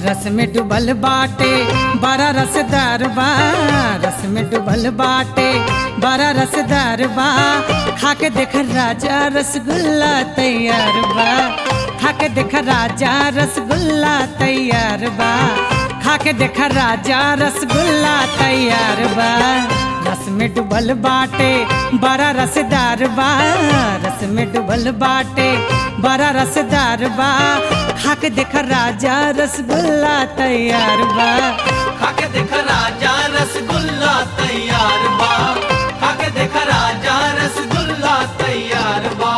रस में डुबल बाटे बड़ा रसदार बा रस में डुबल बाटे बड़ा रसदार बा खा के देख राजा रसगुल्ला तैयार बा खा के देख राजा रसगुल्ला तैयार बा खा के देख राजा रसगुल्ला तैयार बा रस में डुबल बाटे बड़ा रसदार बा रस में डुबल बाटे बड़ा रसदार बा खा के देख राजा रसगुल्ला तैयार बा खाके देख राजा रसगुल्ला तैयार बा खाके देख राजा रसगुल्ला तैयार बा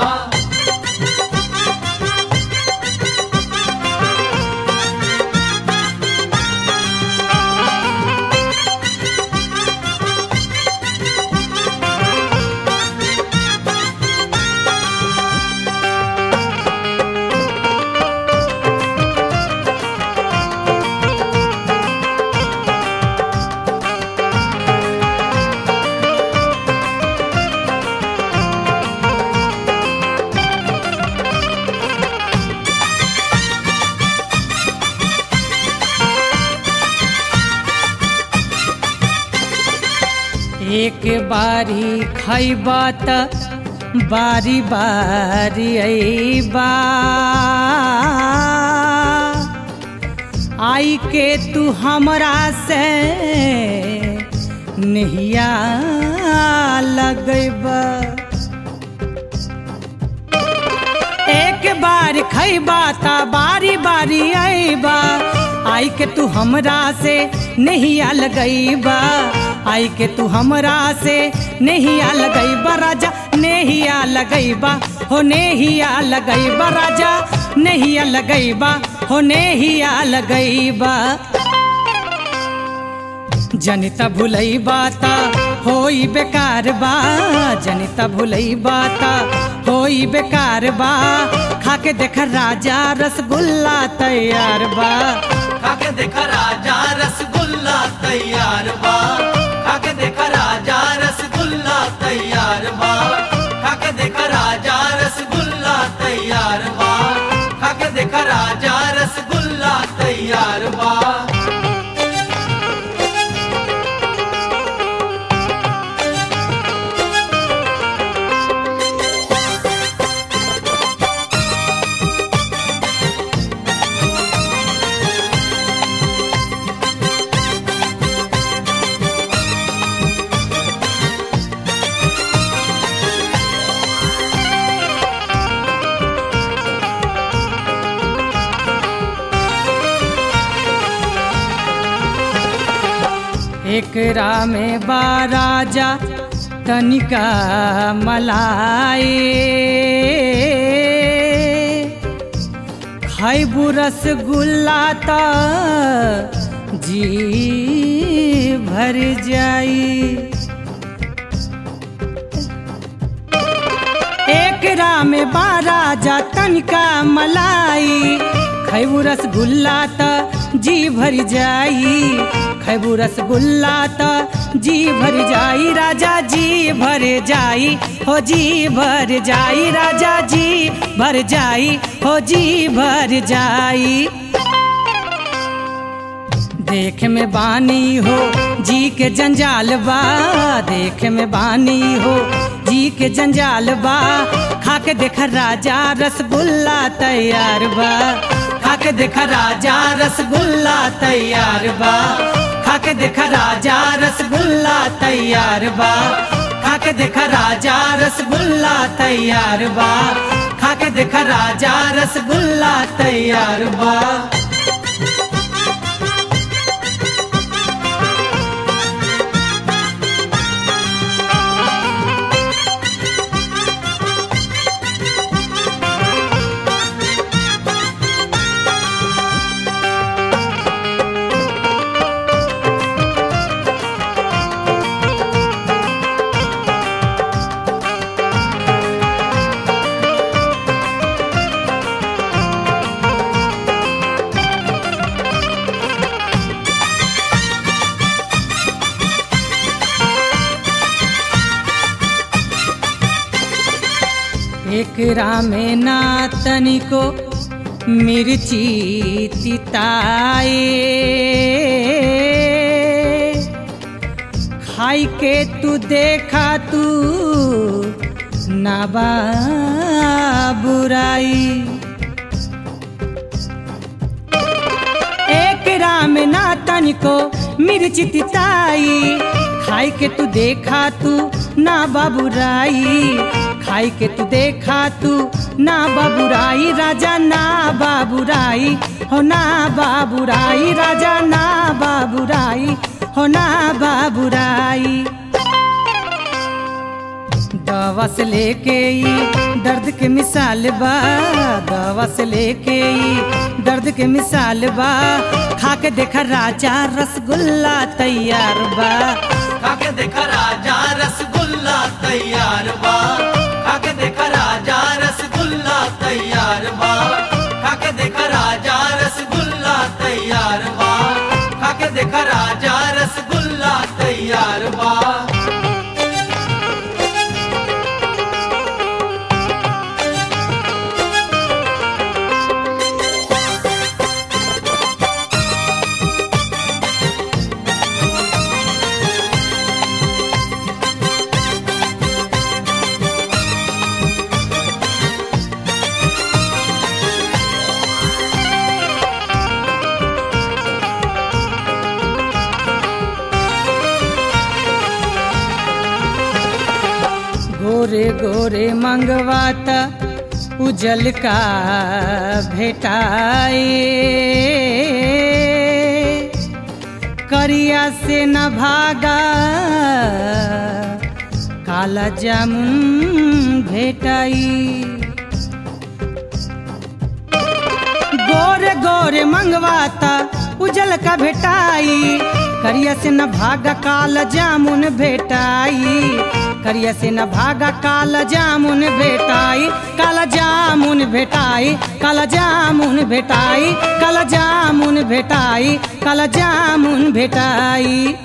एक बारी खैबा त बारी बारी अइबा आई के तू हमरा से नहिया लगैबा एक बार खैबा ता बारी बारी आईबा आई के तू हमरा से नहीं आ लगईबा आई के तू हमरा से नहीं आ लगईबा राजा नहीं आ लगईबा हो नहीं आ लगईबा राजा नहीं आ लगईबा हो नहीं आ लगईबा जनिता भुलई बाता होई बेकार बा जनिता भुलई बाता होई बेकार बा खा के देख राजा रसगुल्ला तैयार बा खाके देख राजा रसगुल्ला तैयार बा खाके देख राजा रसगुल्ला तैयार बा खाके देख राजा रसगुल्ला तैयार बा खाके देख राजा रसगुल्ला तैयार बा एकरा में बा राजा तनिका मलाई खैबू रसगुल्ला त जी भर जाई एकरा में बा राजा तनिका मलाई खैबू रसगुल्ला त जी भर जाई खैबू रसगुल्ला त जी भर जाई राजा जी भर जाई हो जी भर जाई राजा जी भर जाई हो जी भर जाई देख में बानी हो जी के जंजाल बा देख में बानी हो जी के जंजाल बा खा के देख राजा रसगुल्ला तैयार बा खा के देख राजा रसगुल्ला तैयार बा खा के देख राजा रसगुल्ला तैयार बा खा के देख राजा रसगुल्ला तैयार बा खा के देख राजा रसगुल्ला तैयार बा एकरा में ना तनिको मिर्ची तिताए खाई के तू देखा तू नाबा बुराई एक राम ना तनिको मिर्च तिताई खाई के तू देखा तू ना बाबुराई खाई के तू देखा तू ना बाबुराई राजा ना बाबुराई हो ना बाबुराई राजा ना बाबुराई हो ना बाबुराई दवा से लेके ई दर्द के मिसाल बा दवा से लेके ई दर्द के मिसाल बा खा के देखा राजा रसगुल्ला तैयार बा खाके देखा राजा रसगुल्ला तैयार बा खाके देखा राजा रसगुल्ला तैयार बा खाके देखा राजा रसगुल्ला तैयार बा खाके देखा राजा रसगुल्ला तैयार बा गोरे गोरे मंगवाता उजल का भेटाए करिया से न भागा काला जामुन भेटाई गोरे गोरे मंगवाता उजल का भेटाई करिया से न भागा काल जामुन भेटाई करिया से न भागा काल जामुन भेटाई काला जामुन भेटाई काला जामुन भेटाई काला जामुन भेटाई काला जामुन भेटाई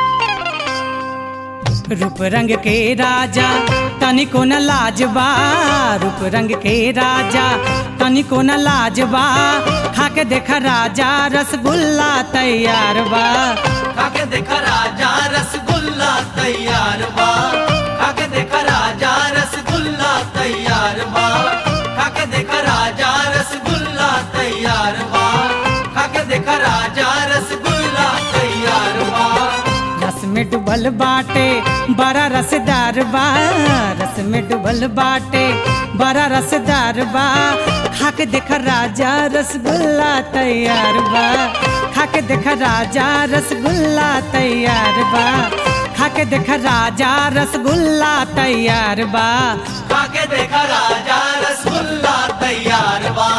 रूप रंग के राजा तनिको न लाजबा रूप रंग के राजा तनिको न लाजबा खा के देखा राजा रसगुल्ला तैयार बा खाके देखा राजा रसगुल्ला तैयार बा खाके देखा राजा रसगुल्ला तैयार बा खाके देखा राजा रसगुल्ला तैयार बा खाके देखा राजा रसगुल्ला तैयार बा रस में डुबल बाटे बड़ा रसदार बा रस में डुबल बाटे बड़ा रसदार बा खा के देखा राजा रसगुल्ला तैयार बा खा के देखा राजा रसगुल्ला तैयार बा खा के देखा राजा रसगुल्ला तैयार बा खाके देखा राजा रसगुल्ला तैयार बा